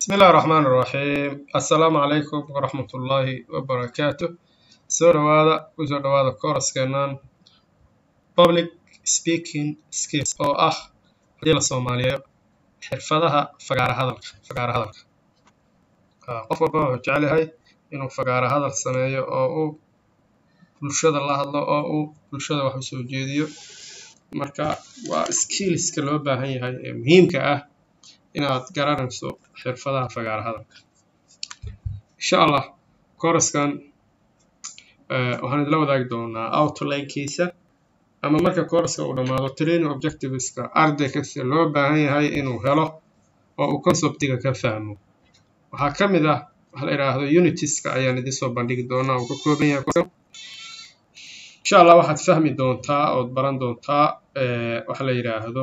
بسم الله الرحمن الرحيم السلام عليكم ورحمة الله وبركاته soo dhawaada kusoo dhawaada kooraskeenan public speaking skills oo ah hadii la soomaaliyeeyo xirfadaha fagaara hadalka fagaara hadalka qof walba wuxuu jecel yahay inuu fagaara hadal sameeyo oo uu bulshada la hadlo oo uu bulshada wax usoo jeediyo marka waa skillska loo baahan yahay ee muhiimka ah inaad garanayso xirfadaha fagaara hadalka insha allah kooraskan waxaan idila wadaagi doonaa outlinekiisa ama marka kooraska uu dhammaado training objectiveska arday kasta loo baahan yahay inuu helo oo uu conceptiga ka fahmo waxaa ka mid ah waxa la yidhaahdo unitiska ayaan idin soo bandhigi doonaa uu ka kooban yahay insha allah waxaad fahmi doontaa ood baran doontaa waxa la yidhaahdo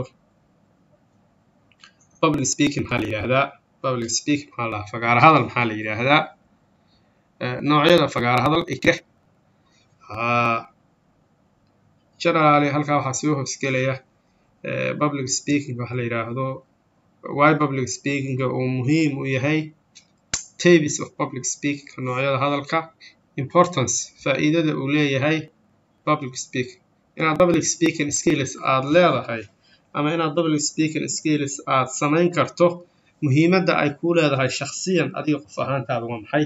public speaking maxaa la yidhaahdaa public speaking maxaa la fagaara hadal maxaa la yidhaahdaa noocyada fagaara hadal ike generally halkaa waxaa soo hoosgelaya public speaking waxa la yidhaahdo why public speakinga uu muhiim u yahay tabis of public speaking noocyada hadalka importance faa'iidada uu leeyahay public speaking inaad public speaking skills aad leedahay ama inaad public speaking skills aad samayn karto muhiimadda ay kuu leedahay shakhsiyan adiga qof ahaantaada waa maxay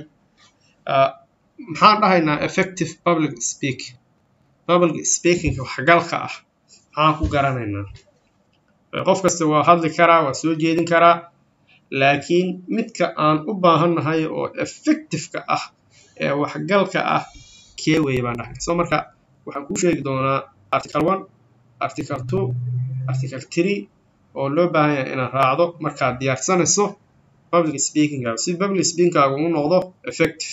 maxaan dhahaynaa effective public speaking public speakingka waxgalka ah maxaan ku garanaynaa qof kasta waa hadli karaa waa soo jeedin karaa laakiin midka aan u baahannahay oo effectiveka ah ee waxgalka ah kee weeye baan dhahnay soo marka waxaan kuu sheegi doonaa article one article two article three oo loo baahan yahay inaad raacdo markaad diyaarsanayso public speakingaaga si public speakingaaga uu noqdo effective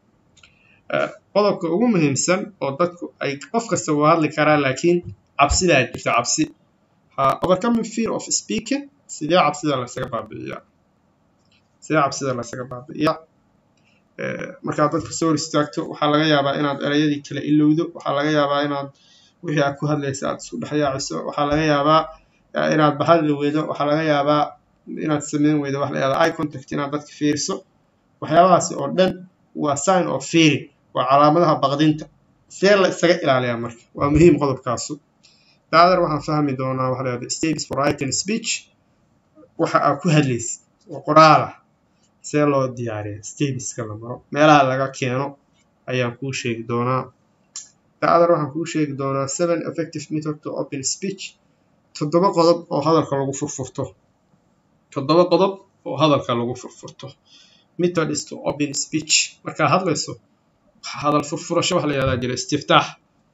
qodobka ugu muhiimsan oo dadku ay qof kasta waa hadli karaa laakiin cabsidaa jirta cabsi overcoming fear of speaking sidee cabsida laysaga baabi'iyaa sidee cabsida laysaga baabi'iyaa markaad dadka soo hor istaagto waxaa laga yaabaa inaad ereyadii kala ilowdo waxaa laga yaabaa inaad wixii aad ku hadlaysa aad isku dhexyaaciso waxaa laga yaabaa inaad bahadli weydo waxaa laga yaabaa inaad sameyn weydo wax la yahda eye contact inaad dadka fiiriso waxyaabahaasi oo dhan waa sign of fearing waa calaamadaha baqdinta see la isaga ilaaliyaa marka waa muhiim qodobkaasu daadar waxaan fahmi doonaa waxa la yahda stages for writing speech waxa aad ku hadlaysid oo qoraala see loo diyaariya stageska la maro meelaha laga keeno ayaan kuu sheegi doonaa daadar waxaan kuu sheegi doonaa seven effective method to open speech toddoba qodob oo hadalka lagu furfurto toddoba qodob oo hadalka lagu furfurto method is to open speech markaa hadlayso hadal furfurasho waxa la yahdaa jira istiftaax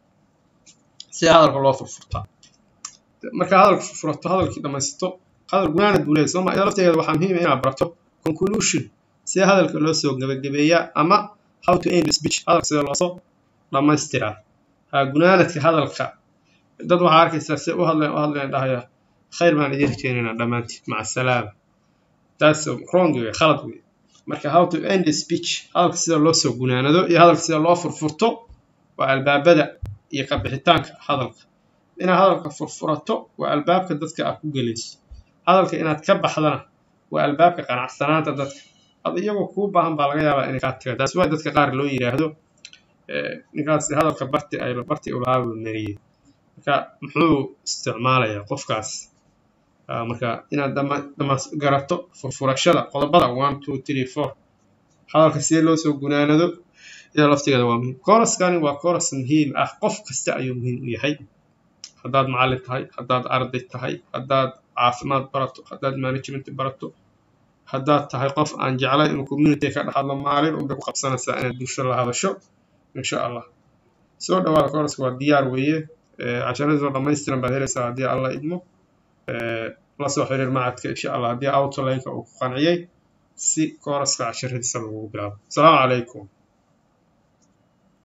si hadalka loo furfurtaa markaa hadalka furfurato hadalkii dhamaysato hadal gunaanad buu leeyahy sooma iyadoo lafteeda waxaa muhiim ah inaad barato conclusion sida hadalka loo soo gabagabeeyaa ama how to end speech hadalka sida loosoo dhamaystiraa ha gunaanadka hadalka dad waxaa arkaysaa si u hadlayn u hadlayn dhahaya khayr baan idin rajeynaynaa dhammaantiin maca salaama taas wrong wey khalad wey marka how to end speech hadalka sida loo soo gunaanado iyo hadalka sida loo furfurto waa albaabada iyo ka bixitaanka hadalka inaad hadalka furfurato waa albaabka dadka aad ku gelayso hadalka inaad ka baxdana waa albaabka qanacsanaanta dadka ad iyagoo kuu baahan baa laga yaabaa inay kaa taga taas waa dadka qaar loo yidhaahdo ninkaasi hadalka barti ay barti ulahaa buu mariyey marka muxuu isticmaalayaa qofkaas marka inaad dhamas garato furfurashada qodobada one two three four hadalka sidee loo soo gunaanado iyadoo laftigeeda waa muhiim kooraskani waa kooras muhiim ah qof kasta ayuu muhiim u yahay haddaad macallin tahay haddaad arday tahay haddaad caafimaad barato haddaad management barato haddaad tahay qof aan jeclay inuu community ka dhex hadlo maalin unbay ku qabsanaysaa inaad bulsho la hadasho insha allah soo dhawaada kooraska waa diyaar weeye casharadoo dhammaystiran baad helaysaa haddii alla idmo la soo xiriir macadka insha allah haddii outlineka uu ku qanciyey si kooraska casharadiisa lagugu bilaabo asalaamu calaykum